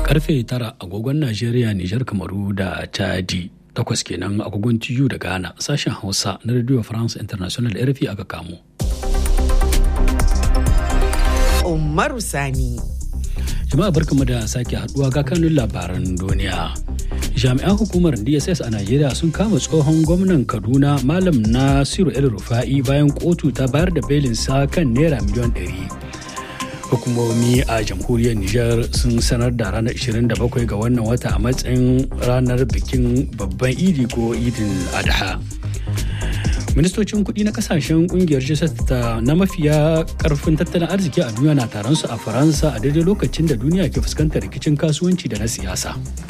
karfe tara agogon najeriya nijar kamaru da chadi takwas kenan agogon tiyu da ghana sashen hausa na radio france international rfi aka kamo umaru sani jama'a barkamu da sake haduwa ga kanun labaran duniya jami'an hukumar dss a najeriya sun kama tsohon gwamnan kaduna malam nasiru el rufa'i bayan kotu ta bayar da belinsa kan naira miliyan 100 hukumomi a jamhuriyar Nijar sun sanar da ranar 27 ga wannan wata a matsayin ranar bikin babban idi ko idin adha ministocin kudi na kasashen kungiyar ta na mafiya karfin tattalin arziki a duniya na taron su a faransa a daidai lokacin da duniya ke fuskantar rikicin kasuwanci da na siyasa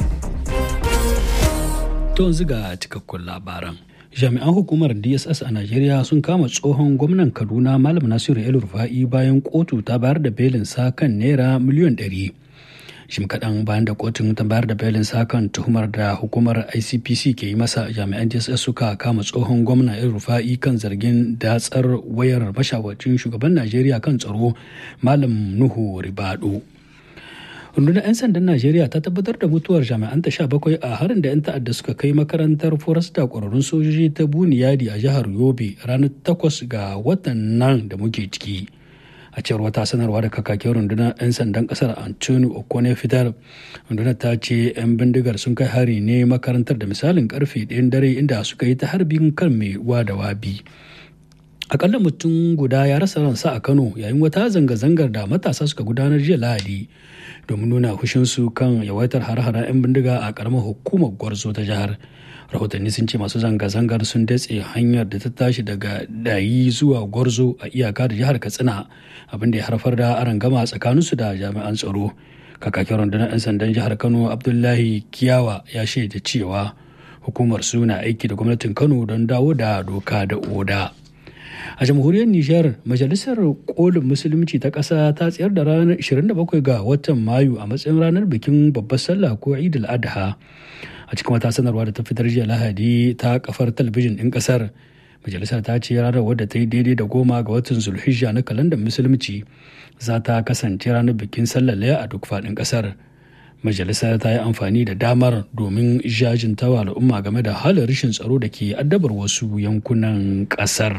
to yanzu ga cikakkun labaran jami'an hukumar dss a najeriya sun kama tsohon gwamnan kaduna malam nasiru el rufa'i bayan kotu ta bayar da belin sa kan naira miliyan 100 shim kaɗan bayan da kotun ta bayar da belin sa kan tuhumar da hukumar icpc ke yi masa jami'an dss suka kama tsohon gwamna el rufa'i kan zargin datsar wayar mashawarcin shugaban najeriya kan tsaro malam nuhu ribado rundunar 'yan sandan najeriya ta tabbatar da mutuwar jami'an ta bakwai a harin da 'yan ta'adda suka kai makarantar forasta kwararrun sojoji ta buniyadi a jihar yobe ranar takwas ga watan nan da muke ciki a cewar wata sanarwa da kakakin rundunar 'yan sandan kasar antoni okone fitar rundunar ta ce 'yan bindigar sun kai hari ne makarantar da misalin karfe ɗayan dare inda suka yi ta harbin kan mai wa da wabi akalla mutum guda ya rasa ransa a kano yayin wata zanga-zangar da matasa suka gudanar jiya lahadi domin nuna hushinsu kan yawaitar har-haren 'yan bindiga a karamar hukumar gwarzo ta jihar rahotanni sun ce masu zanga-zangar sun datse hanyar da ta tashi daga dayi zuwa gwarzo a iyaka da jihar katsina abinda ya harfar da arangama tsakaninsu da jami'an tsaro kakakin rundunar 'yan sandan jihar kano abdullahi kiyawa ya shaida cewa hukumar su na aiki da gwamnatin kano don dawo da doka da oda a jamhuriyar nijar majalisar kolin musulunci ta ƙasa ta tsayar da ranar 27 ga watan mayu a matsayin ranar bikin babbar sallah ko idul adha a cikin wata sanarwa da ta fitar jiya lahadi ta kafar talabijin ɗin ƙasar majalisar ta ce ranar wadda ta yi daidai da goma ga watan zulhijja na kalandar musulunci za ta kasance ranar bikin sallar laya a duk faɗin ƙasar majalisar ta yi amfani da damar domin jajintawa al'umma game da halin rashin tsaro da ke addabar wasu yankunan ƙasar.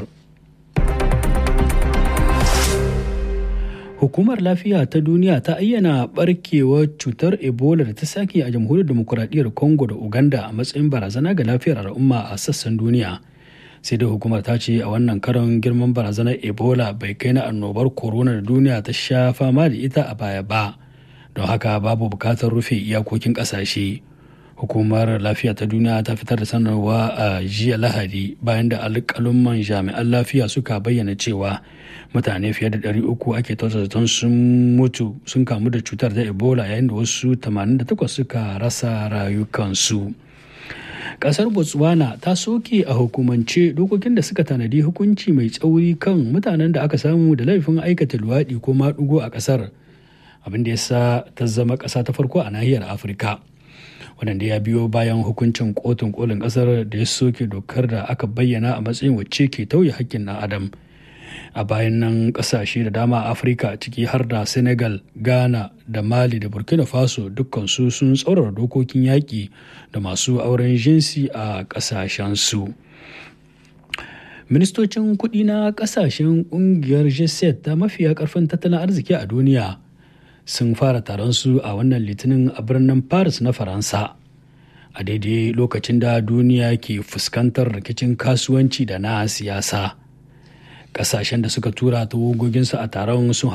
hukumar lafiya ta duniya ta ayyana barkewar cutar ebola da ta sake a jamhuriyar demokuraɗiyyar congo da uganda a matsayin barazana ga lafiyar al'umma a sassan duniya sai dai hukumar ta ce a wannan karon girman barazanar ebola bai kai na annobar corona da duniya ta sha fama da ita a baya ba don haka babu bukatar rufe iyakokin ƙasashe hukumar lafiya ta duniya ta fitar da sanarwa a jiya lahadi bayan da alƙalumman jami'an lafiya suka bayyana cewa mutane fiye da 300 ake zaton sun mutu sun kamu da cutar ta ebola yayin da wasu 88 suka rasa rayukansu kasar botswana ta soke a hukumance dokokin da suka tanadi hukunci mai tsauri kan mutanen da aka samu da laifin aikata luwaɗi ko maɗugo a ƙasar abin da ya sa ta zama ƙasa ta farko a nahiyar afirka wadanda ya biyo bayan hukuncin kotun kolin kasar da ya soke dokar da aka bayyana a matsayin wacce ke tauye hakkin na adam a bayan nan kasashe da dama a afirka ciki har da senegal ghana da mali da burkina faso dukkansu sun tsaurara dokokin yaƙi da masu auren jinsi a ƙasashensu ministocin kuɗi na ƙasashen ƙungiyar g ta mafiya ƙarfin tattalin arziki a duniya sun fara taron su a wannan litinin a birnin paris na faransa a daidai lokacin da duniya ke fuskantar rikicin kasuwanci da na siyasa kasashen da suka tura tawogoginsu a taron sun